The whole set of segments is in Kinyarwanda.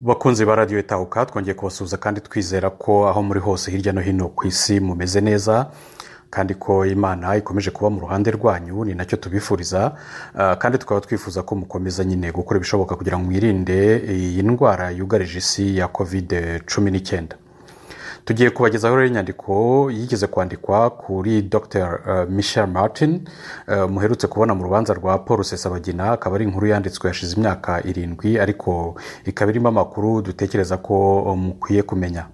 bakunzi ba radiyo itahuka twongeye kubasuhuza kandi twizera ko aho muri hose hirya no hino ku isi mumeze neza kandi ko imana ikomeje kuba mu ruhande rwanyu ni nacyo tubifuriza Ah, kandi tukaba twifuza ko mukomeza nyine gukora ibishoboka kugira ngo mwirinde iyi ndwara yugarije isi ya kovide cumi n'icyenda tugiye kubagezaho rero inyandiko yigeze kwandikwa kuri dr michel martin eh, muherutse kubona mu rubanza rwa paul sesabagina akaba ari inkuru yanditswe yashize imyaka irindwi ariko ikaba irimo amakuru dutekereza ko eh, mukwiye kumenya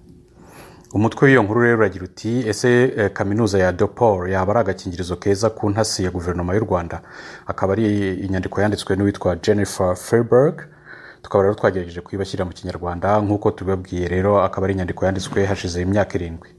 umutwe w'iyo nkuru rero uragira uti ese eh, kaminuza ya dopol yaba ari agakingirizo keza ku ntasi ya guverinoma y'u rwanda akaba ari inyandiko yanditswe n'uwitwa jennifer ferberg tukaba rero twagerageje kuyibashyirira mu kinyarwanda nk'uko tubibabwiye rero akaba ari inyandiko yanditswe hashize imyaka irindwi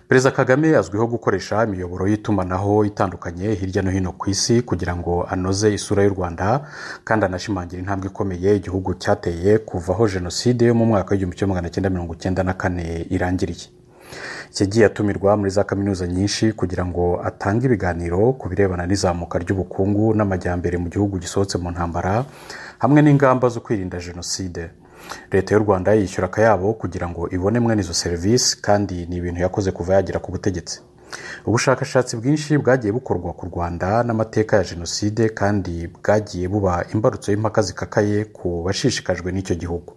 perezida kagame azwiho gukoresha imiyoboro y'itumanaho itandukanye hirya no hino ku isi kugira ngo anoze isura y'u rwanda kandi anashimangira intambwe ikomeye igihugu cyateye kuvaho jenoside yo mu mwaka w'igihumbi kimwe magana cyenda mirongo cyenda na kane irangiriye yagiye atumirwa muri za kaminuza nyinshi kugira ngo atange ibiganiro ku birebana n'izamuka ry'ubukungu n'amajyambere mu gihugu gisohotse mu ntambara hamwe n'ingamba zo kwirinda jenoside leta y'u rwanda yishyura akayabo kugira ngo ibone mwene izo serivisi kandi ni ibintu yakoze kuva yagera ku butegetsi ubushakashatsi bwinshi bwagiye bukorwa ku rwanda n'amateka ya jenoside kandi bwagiye buba imbarutso y'impaka zikakaye ku bashishikajwe n'icyo gihugu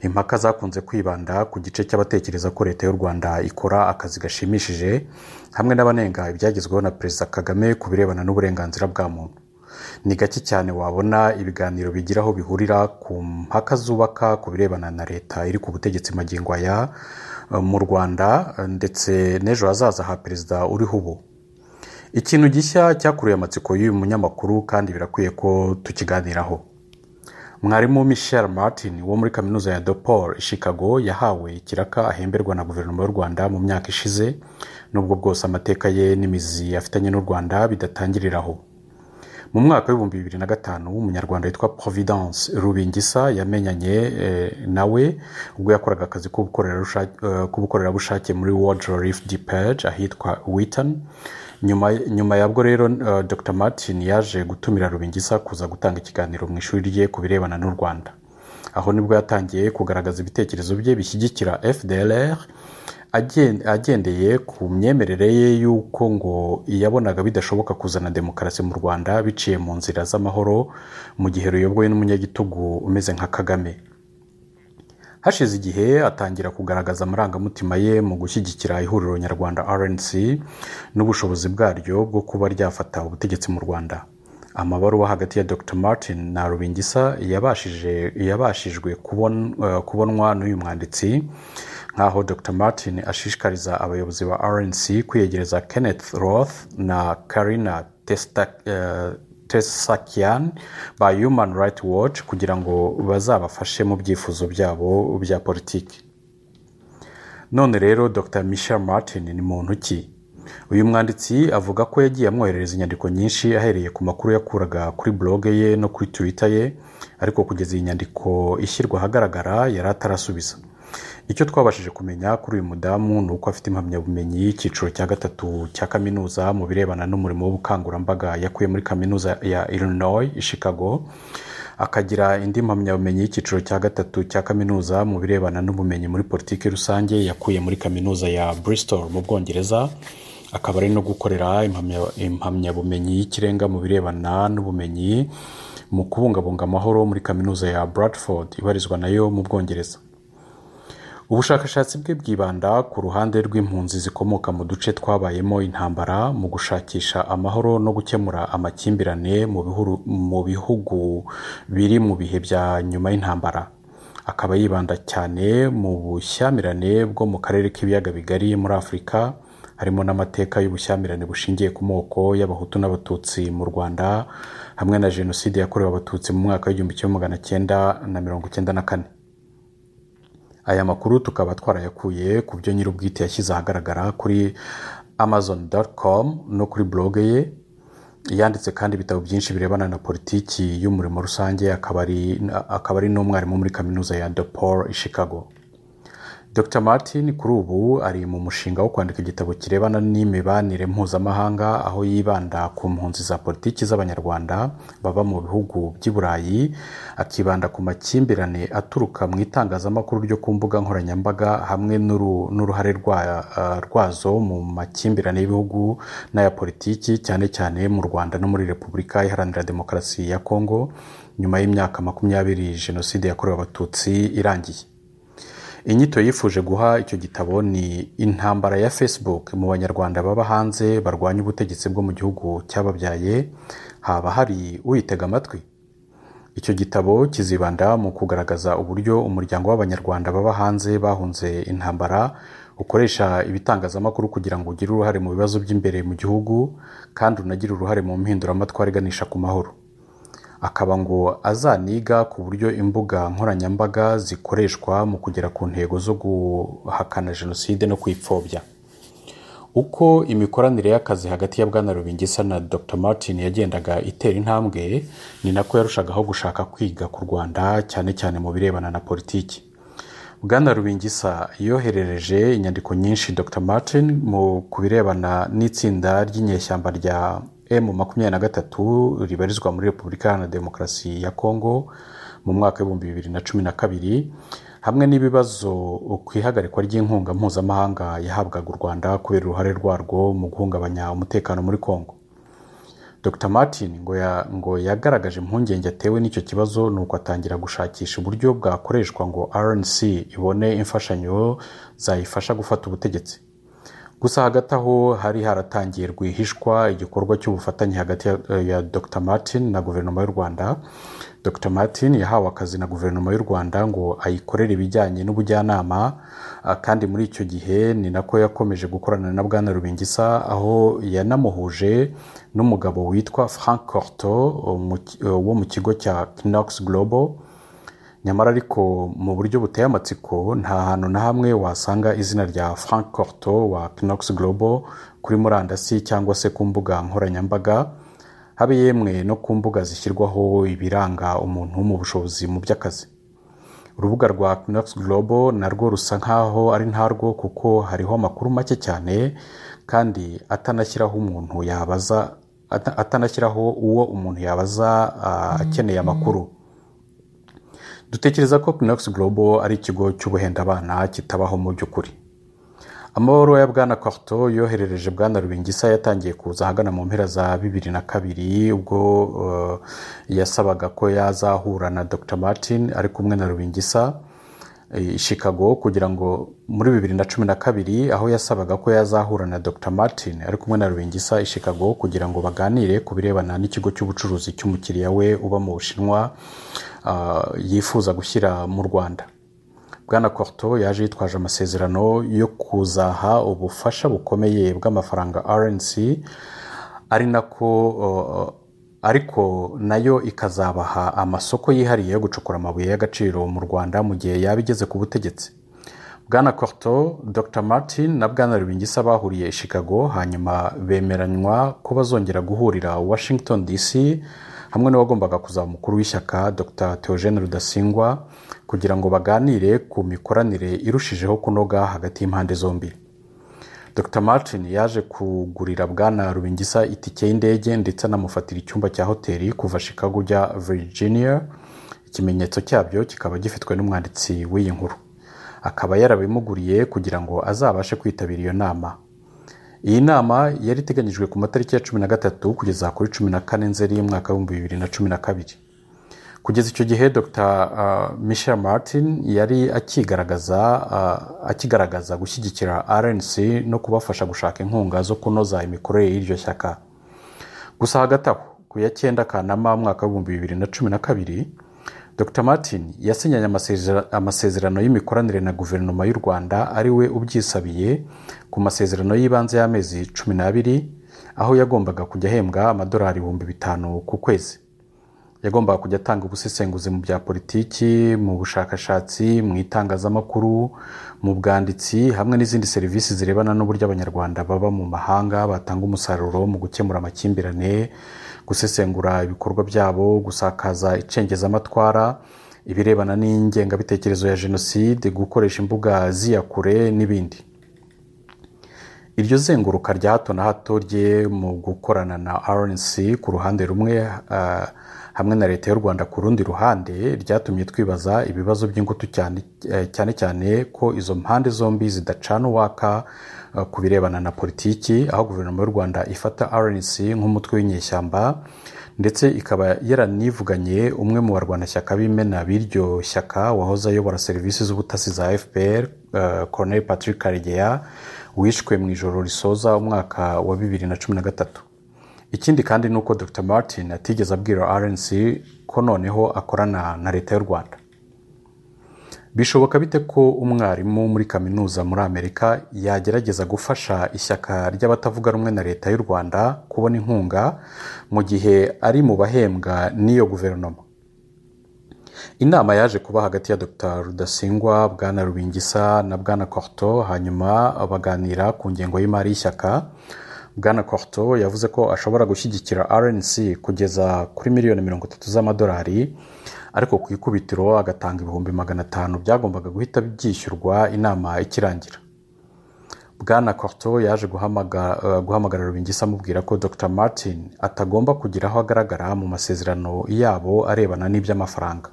impaka zakunze kwibanda ku gice cy'abatekereza ko leta y'u rwanda ikora akazi gashimishije hamwe n'abanenga ibyagezweho na perezida kagame ku birebana n'uburenganzira bwa muntu ni gake cyane wabona ibiganiro bigira aho bihurira ku mpaka zubaka ku birebana na leta iri ku butegetsi magingo aya eh, mu rwanda eh, ndetse n'ejo hazaza ha perezida uriho ubu ikintu gishya cyakuruye amatsiko y'uyu munyamakuru kandi birakwiye ko tukiganiraho mwarimu michel martin wo muri kaminuza ya dopol i chicago yahawe ikiraka ahemberwa na guverinoma y'u rwanda mu myaka ishize nubwo bwose amateka ye n'imizi afitanye n'u rwanda bidatangirira aho mu mwaka w'ibihumbi bibiri na gatanu umunyarwanda witwa providence rubingisa yamenyanye eh, nawe ubwo yakoraga akazi k'ubukorerabushake eh, k'ubukorerabushake muri world relief depage ahitwa witten nyuma, nyuma yabwo rero eh, dr martin yaje gutumira rubingisa kuza gutanga ikiganiro mu ishuri rye ku birebana n'u rwanda aho nibwo yatangiye kugaragaza ibitekerezo bye bishyigikira fdlr agen- agendeye ku myemerere ye y'uko ngo yabonaga bidashoboka kuzana demokarasi mu rwanda biciye mu nzira z'amahoro mu gihe ruyobowe n'umunyagitugu umeze nka kagame hashize igihe atangira kugaragaza amarangamutima ye mu gushyigikira ihuriro nyarwanda rnc n'ubushobozi bwaryo bwo kuba ryafata ubutegetsi mu rwanda amabaruwa hagati ya dr martin na rubingisa yabashije- yabashijwe kubon- eh, kubonwa n'uyu mwanditsi nk'aho dr martin ashishikariza abayobozi ba rnc kwiyegereza kenneth roth na karina Testa- eh, tesakiyan ba human rights watch kugira ngo bazabafashe mu byifuzo byabo bya politiki none rero dr michel martin ni muntu ki uyu mwanditsi avuga ko yagiye amwoherereza inyandiko nyinshi ahereye ku makuru yakuraga kuri bloge ye no kuri twitter ye ariko kugeza iyi nyandiko ishyirwa ahagaragara yari atarasubiza icyo twabashije kumenya kuri uyu mudamu ni uko afite impamyabumenyi y'icyiciro cya gatatu cya kaminuza mu birebana n'umurimo w'ubukangurambaga yakuye muri kaminuza ya illinois i chicago akagira indi mpamyabumenyi y'icyiciro cya gatatu cya kaminuza mu birebana n'ubumenyi muri politiki rusange yakuye muri kaminuza ya bristol mu bwongereza akaba ari no gukorera impamya- impamyabumenyi y'ikirenga mu birebana n'ubumenyi mu kubungabunga amahoro muri kaminuza ya bradford ibarizwa nayo mu bwongereza ubushakashatsi bwe bwibanda ku ruhande rw'impunzi zikomoka mu duce twabayemo intambara mu gushakisha amahoro no gukemura amakimbirane mu bihuru- mu bihugu biri mu bihe bya nyuma y'intambara akaba yibanda cyane mu bushyamirane bwo mu karere k'ibiyaga bigari muri afurika harimo n'amateka y'ubushyamirane bushingiye ku moko y'abahutu n'abatutsi mu rwanda hamwe na jenoside yakorewe abatutsi mu mwaka w'igihumbi kimwe magana cyenda na mirongo cyenda na kane aya makuru tukaba twarayakuye ku byo nyir'ubwite yashyize ahagaragara kuri amazon.com no kuri bloge ye yanditse kandi ibitabo byinshi birebana na politiki y'umurimo rusange akaba ari akaba ari n'umwarimu muri kaminuza ya depol i chicago dr martin kuri ubu ari mu mushinga wo kwandika igitabo kirebana n'imibanire mpuzamahanga aho yibanda ku mpunzi za politiki z'abanyarwanda baba mu bihugu by'i burayi akibanda ku makimbirane aturuka mu itangazamakuru ryo ku mbuga nkoranyambaga hamwe n'uruhare rwazo mu makimbirane y'ibihugu n'aya politiki cyane cyane mu rwanda no muri repubulika iharanira demokarasi ya kongo nyuma y'imyaka makumyabiri jenoside yakorewe abatutsi irangiye inyito yifuje guha icyo gitabo ni intambara ya facebook mu banyarwanda baba hanze barwanya ubutegetsi bwo mu gihugu cyababyaye haba hari uyitega amatwi icyo gitabo kizibanda mu kugaragaza uburyo umuryango w'abanyarwanda baba hanze bahunze intambara ukoresha ibitangazamakuru kugira ngo ugire uruhare mu bibazo by'imbere mu gihugu kandi unagire uruhare mu mpinduramatwara iganisha ku mahoro akaba ngo azaniga ku buryo imbuga nkoranyambaga zikoreshwa mu kugera ku ntego zo guhakana jenoside no kuyipfobya uko imikoranire y'akazi hagati ya bwana rubingisa na dr martin yagendaga itera intambwe ni nako yarushagaho gushaka kwiga ku rwanda cyane cyane mu birebana na politiki bwana rubingisa yoherereje inyandiko nyinshi dr martin mu ku birebana n'itsinda ry'inyeshyamba rya emu makumyabiri na gatatu ribarizwa muri repubulika iharanira demokarasi ya kongo mu mwaka w'ibihumbi bibiri na cumi na kabiri hamwe n'ibibazo ku ihagarikwa ry'inkunga mpuzamahanga yahabwaga u rwanda kubera uruhare rwarwo mu guhungabanya umutekano muri kongo dr martin ngo ngo yagaragaje impungenge atewe n'icyo kibazo ni uko atangira gushakisha uburyo bwakoreshwa ngo rnc ibone imfashanyo zayifasha gufata ubutegetsi gusa hagati aho hari haratangiye rwihishwa igikorwa cy'ubufatanye hagati ya dr martin na guverinoma y'u rwanda dr martin yahawe akazi na guverinoma y'u rwanda ngo ayikorere ibijyanye n'ubujyanama kandi muri icyo gihe ni nako yakomeje gukorana na bwana rubingisa aho yanamuhuje n'umugabo witwa frank corto wo mu kigo cya knox global nyamara ariko mu buryo buteye amatsiko nta hantu na hamwe wasanga izina rya frank corto wa knox global kuri murandasi cyangwa se ku mbuga nkoranyambaga habe yemwe no ku mbuga zishyirwaho ibiranga umuntu mu bushobozi mu by'akazi urubuga rwa knox global narwo rusa nkaho ari ntarwo kuko hariho amakuru make cyane kandi atanashyiraho umuntu yabaza atanashyiraho uwo umuntu yabaza akeneye amakuru dutekereza ko Knox Global ari ikigo cy'ubuhendabana kitabaho mu by'ukuri amabaruwa ya bwana Quarto yoherereje bwana rubingisa yatangiye kuza ahagana mu mpera za bibiri na kabiri ubwo yasabaga ko yazahura na dr martin ari kumwe na rubingisa i chicago kugira ngo muri bibiri na cumi na kabiri aho yasabaga ko yazahura na dr martin ari kumwe na rubingisa i chicago kugira ngo baganire ku birebana n'ikigo cy'ubucuruzi cy'umukiriya we uba mu bushinwa yifuza gushyira mu rwanda bwana korto yaje yitwaje amasezerano yo kuzaha ubufasha bukomeye bw'amafaranga rnc ari nako ariko nayo ikazabaha amasoko yihariye yo gucukura amabuye y'agaciro mu rwanda mu gihe yaba igeze ku butegetsi bwana korto dr martin na bwana rubingisa bahuriye i chicago hanyuma bemeranywa ko bazongera guhurira washington dc hamwe n'uwagombaga kuzaba umukuru w'ishyaka dr Theogene rudasingwa kugira ngo baganire ku mikoranire irushijeho kunoga hagati y'impande zombi dr martin yaje kugurira bwana rubingisa itike y'indege ndetse anamufatira icyumba cya hoteli kuva Chicago ujya Virginia ikimenyetso cyabyo kikaba gifitwe n'umwanditsi w'iyi nkuru akaba yarabimuguriye kugira ngo azabashe kwitabira iyo nama iyi nama yari iteganyijwe ku matariki ya cumi na gatatu kugeza kuri cumi na kane nzeri y'umwaka w'ibihumbi bibiri na cumi na kabiri kugeza icyo gihe dr michel martin yari akigaragaza akigaragaza gushyigikira rnc no kubafasha gushaka inkunga zo kunoza imikorere y'iryo shyaka gusa hagati aho ku ya cyenda kanama umwaka w'ibihumbi bibiri na cumi na kabiri dr martin yasinyanye amasezerano y'imikoranire na guverinoma y'u rwanda ari we ubyisabiye ku masezerano y'ibanze y'amezi cumi n'abiri aho yagombaga kujya ahembwa amadolari ibihumbi bitanu ku kwezi yagombaga kujya atanga ubusesenguzi mu bya politiki mu bushakashatsi mu itangazamakuru mu bwanditsi hamwe n'izindi serivisi zirebana n'uburyo abanyarwanda baba mu mahanga batanga umusaruro mu gukemura amakimbirane gusesengura ibikorwa byabo gusakaza icengezamatwara ibirebana n'ingengabitekerezo ya jenoside gukoresha imbuga ziyakure n'ibindi iryo zenguruka rya hato na hato rye mu gukorana na rnc ku ruhande rumwe hamwe na leta y'u rwanda ku rundi ruhande ryatumye twibaza ibibazo by'ingutu cyane cyane ko izo mpande zombi zidacana uwaka ku birebana na politiki aho guverinoma y'u rwanda ifata rnc nk'umutwe w'inyeshyamba ndetse ikaba yaranivuganye umwe mu barwanashyaka b'imena b'iryo shyaka wahoze ayobora serivisi z'ubutasi za fpr Colonel patrick karegeya wishwe mu ijoro risoza umwaka wa bibiri na cumi na gatatu ikindi kandi ni uko dr martin atigeze abwira rnc ko noneho akorana na leta y'u rwanda bishoboka bite ko umwarimu muri kaminuza muri amerika yagerageza gufasha ishyaka ry'abatavuga rumwe na leta y'u rwanda kubona inkunga mu gihe ari mu bahembwa n'iyo guverinoma inama yaje kuba hagati ya dr rudasingwa bwana rubingisa na bwana korto hanyuma baganira ku ngengo y'imari y'ishyaka bwana korto yavuze ko ashobora gushyigikira rnc kugeza kuri miliyoni mirongo itatu z'amadolari ariko ku ikubitiro agatanga ibihumbi magana atanu byagombaga guhita byishyurwa inama ikirangira bwana korto yaje guhamagara rubingisa amubwira ko dr martin atagomba kugira aho agaragara mu masezerano yabo arebana n'iby'amafaranga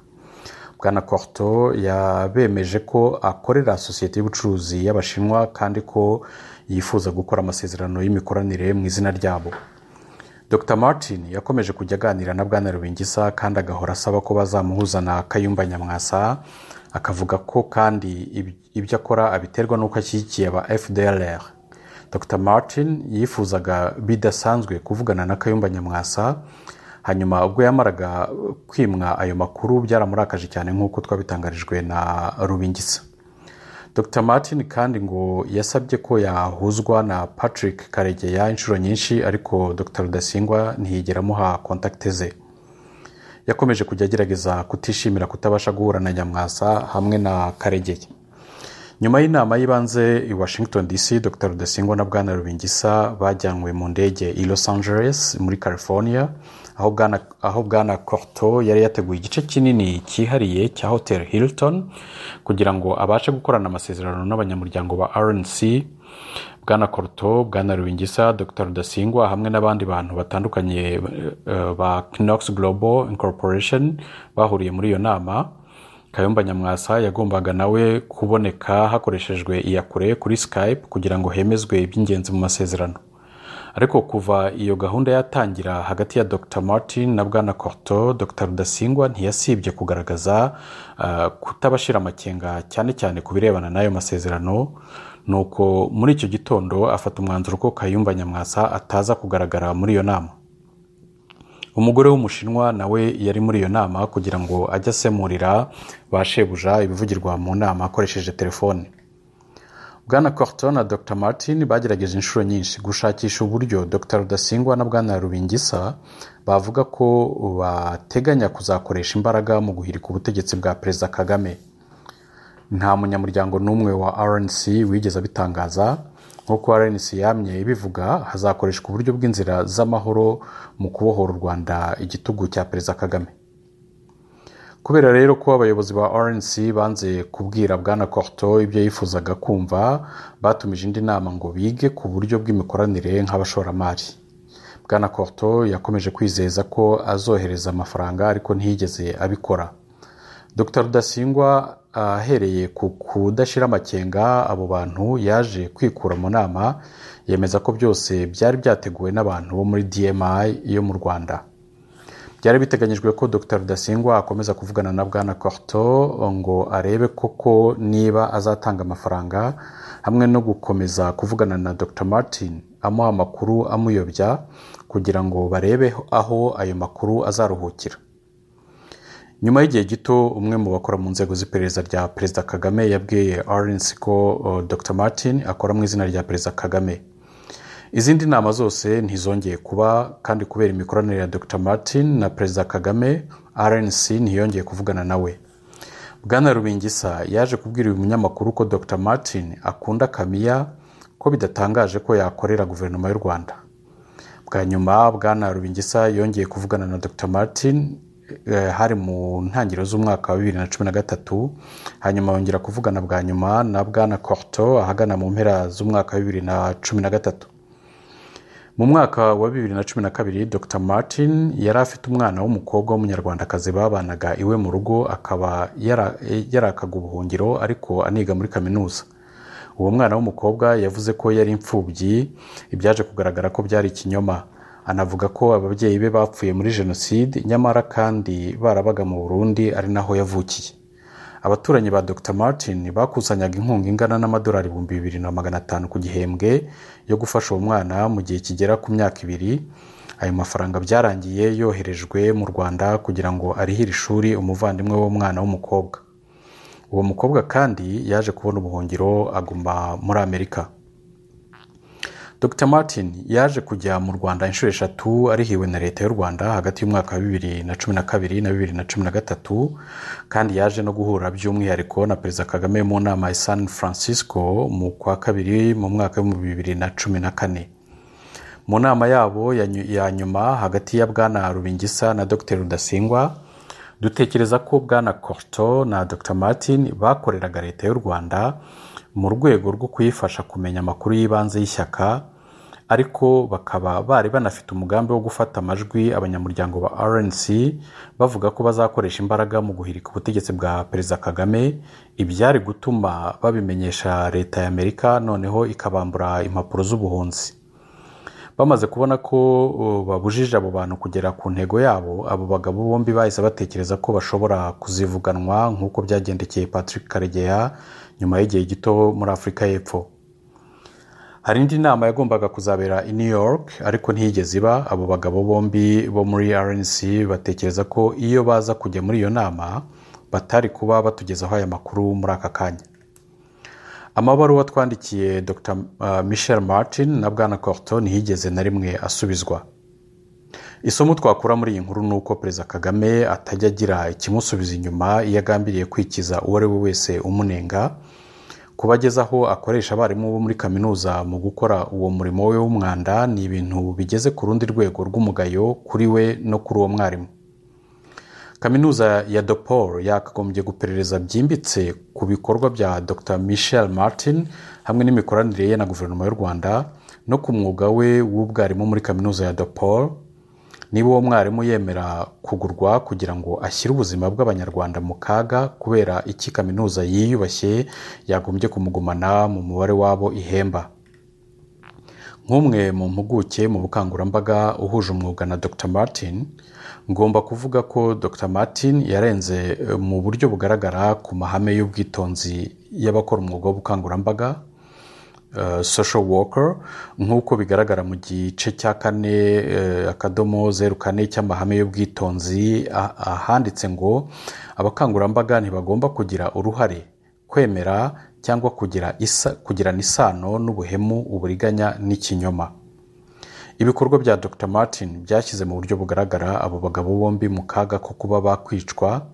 bwana korto yabemeje ko akorera sosiyete y'ubucuruzi y'abashinwa kandi ko yifuza gukora amasezerano y'imikoranire mu izina ryabo dr martin yakomeje kujya aganira na bwana rubingisa kandi agahora asaba ko bazamuhuza na kayumba nyamwasa akavuga ko kandi ibyo akora abiterwa n'uko ashyigikiye aba fdrr dr martin yifuzaga bidasanzwe kuvugana na kayumba nyamwasa hanyuma ubwo yamaraga kwimwa ayo makuru byaramurakaje cyane nk'uko twabitangarijwe na rubingisa dr martin kandi ngo yasabye ko yahuzwa na patrick karegeya inshuro nyinshi ariko dr rudasingwa ntiyigera amuha kontakite ze yakomeje kujya agerageza kutishimira kutabasha guhura na nyamwasa hamwe na karegeya nyuma y'inama y'ibanze i washington dc dr rudasingwa na bwana rubingisa bajyanywe mu ndege i los angeles muri california aho bwana korto yari yateguye igice kinini cyihariye cya hotel hilton kugira ngo abashe gukorana amasezerano n'abanyamuryango ba rnc bwana korto bwana rubingisa dr rudasingwa hamwe n'abandi bantu batandukanye ba knox global incorporation bahuriye muri iyo nama kayumba nyamwasa yagombaga nawe kuboneka hakoreshejwe iyakure kuri skype kugira ngo hemezwe iby'ingenzi mu masezerano ariko kuva iyo gahunda yatangira hagati ya dr martin na bwana korto dr rudasingwa ntiyasibye kugaragaza kutabashira amakenga cyane cyane ku birebana n'ayo masezerano nuko muri icyo gitondo afata umwanzuro ko kayumba nyamwasa ataza kugaragara muri iyo nama umugore w'umushinwa nawe yari muri iyo nama kugira ngo ajye asemurira ba shebuja ibivugirwa mu nama akoresheje telefone bwana Corton na dr martin bagerageje inshuro nyinshi gushakisha uburyo dr rudasingwa na bwana rubingisa bavuga ko bateganya kuzakoresha imbaraga mu guhirika ubutegetsi bwa perezida kagame nta munyamuryango n'umwe wa rnc wigeze abitangaza nk'uko rnc yamye ibivuga hazakoreshwa uburyo bw'inzira z'amahoro mu kubohora u rwanda igitugu cya perezida kagame kubera rero ko abayobozi ba rnc banze kubwira bwana korto ibyo yifuzaga kumva batumije indi nama ngo bige ku buryo bw'imikoranire nk'abashoramari bwana korto yakomeje kwizeza ko azohereza amafaranga ariko ntiyigeze abikora dr rudasingwa ahereye ku kudashyira amakenga abo bantu yaje kwikura mu nama yemeza ko byose byari byateguwe n'abantu bo muri dmi yo mu rwanda byari biteganyijwe ko dr rudasingwa akomeza kuvugana na bwana korto ngo arebe koko niba azatanga amafaranga hamwe no gukomeza kuvugana na dr martin amuha amakuru amuyobya kugira ngo barebe aho ayo makuru azaruhukira nyuma y'igihe gito umwe mu bakora mu nzego z'iperereza rya perezida kagame yabwiye rnc ko dr martin akora mu izina rya perezida kagame izindi nama zose ntizongeye kuba kandi kubera imikoranire ya dr martin na perezida kagame rnc ntiyongeye kuvugana nawe bwana rubingisa yaje kubwira uyu munyamakuru ko dr martin akunda kamiya ko bidatangaje ko yakorera guverinoma y'u rwanda bwa nyuma bwana rubingisa yongeye kuvugana na dr martin hari mu ntangiriro z'umwaka wa bibiri na cumi na gatatu hanyuma bongera kuvugana bwa nyuma na bwana koruto ahagana mu mpera z'umwaka wa bibiri na cumi na gatatu mu mwaka wa bibiri na cumi na kabiri dr martin yari afite umwana w'umukobwa w'umunyarwandakazi babanaga iwe mu rugo akaba yarakaga ubuhungiro ariko aniga muri kaminuza uwo mwana w'umukobwa yavuze ko yari imfubyi ibyaje kugaragara ko byari ikinyoma anavuga ko ababyeyi be bapfuye muri jenoside nyamara kandi barabaga mu burundi ari naho yavukiye abaturanyi ba dr martin bakusanyaga inkunga ingana n'amadolari ibihumbi bibiri na magana atanu ku gihembwe yo gufasha uwo mwana mu gihe kigera ku myaka ibiri ayo mafaranga byarangiye yoherejwe mu rwanda kugira ngo arihire ishuri umuvandimwe w'umwana w'umukobwa uwo mukobwa kandi yaje kubona ubuhungiro aguma muri amerika dr martin yaje kujya mu rwanda inshuro eshatu arihiwe na leta y'u rwanda hagati y'umwaka wa bibiri na cumi na kabiri na bibiri na cumi na gatatu kandi yaje no guhura by'umwihariko na perezida kagame mu nama ya san francisco mu kwa kabiri mu mwaka w'ibihumbi bibiri na cumi na kane mu nama yabo ya nyuma hagati ya bwana rubingisa na dr rudasingwa dutekereza ko bwana koruto na dr martin bakoreraga leta y'u rwanda mu rwego rwo kuyifasha kumenya amakuru y'ibanze y'ishyaka ariko bakaba bari banafite umugambi wo gufata amajwi abanyamuryango ba rnc bavuga ko bazakoresha imbaraga mu guhirika ubutegetsi bwa perezida kagame ibyari gutuma babimenyesha leta y'amerika noneho ikabambura impapuro z'ubuhunzi bamaze kubona ko babujije abo bantu kugera ku ntego yabo abo bagabo bombi bahise batekereza ko bashobora kuzivuganwa nk'uko byagendekeye patrick karegeya nyuma y'igihe gito muri afurika y'epfo hari indi nama yagombaga kuzabera i new york ariko ntiyigeze iba abo bagabo bombi bo muri rnc batekereza ko iyo baza kujya muri iyo nama batari kuba batugezaho aya makuru muri aka kanya amabaruwa twandikiye dr michel martin na bwana koruto ntiyigeze na rimwe asubizwa isomo twakura muri iyi nkuru ni uko perezida kagame atajya agira ikimusubiza inyuma iyo agambiriye kwikiza uwo ari we wese umunenga kuba ageze aho akoresha abarimu bo muri kaminuza mu gukora uwo murimo we w'umwanda ni ibintu bigeze ku rundi rwego rw'umugayo kuri we no kuri uwo mwarimu kaminuza ya dopol yakagombye guperereza byimbitse ku bikorwa bya dr michel martin hamwe n'imikoranire ye na guverinoma y'u rwanda no ku mwuga we w'ubwarimu muri kaminuza ya dopol niba uwo mwarimu yemera kugurwa kugira ngo ashyire ubuzima bw'abanyarwanda mu kaga kubera iki kaminuza yiyubashye yagombye kumugumana mu mubare wabo ihemba nk'umwe mu mpuguke mu bukangurambaga uhuje umwuga na dr martin ngomba kuvuga ko dr martin yarenze mu buryo bugaragara ku mahame y'ubwitonzi y'abakora umwuga w'ubukangurambaga social worker nk'uko bigaragara mu gice cya kane akadomo zeru kane cy'amahame y'ubwitonzi ahanditse ngo abakangurambaga ntibagomba kugira uruhare kwemera cyangwa kugirana isano n'ubuhemu uburiganya n'ikinyoma ibikorwa bya dr martin byashyize mu buryo bugaragara abo bagabo bombi mu kaga ko kuba bakwicwa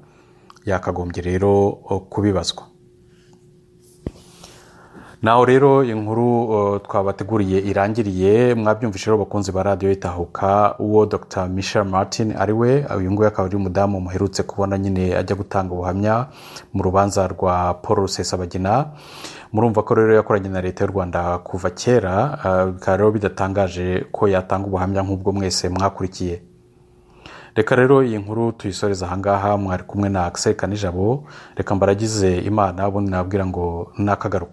yakagombye rero kubibazwa naho rero inkuru twabateguriye irangiriye mwabyumvise rero bakunzi ba radiyo itahuka uwo dr michel martin ari we uyu nguyu akaba ari umudamu muherutse kubona nyine ajya gutanga ubuhamya mu rubanza rwa paul rusesabagina murumva ko rero yakoranye na leta y'u rwanda kuva kera bikaba rero bidatangaje ko yatanga ubuhamya nk'ubwo mwese mwakurikiye reka rero iyi nkuru tuyisoreza ahangaha mwari kumwe na akiseri kanijabo reka mbaragize imana ubundi nabwira ngo nakagaruka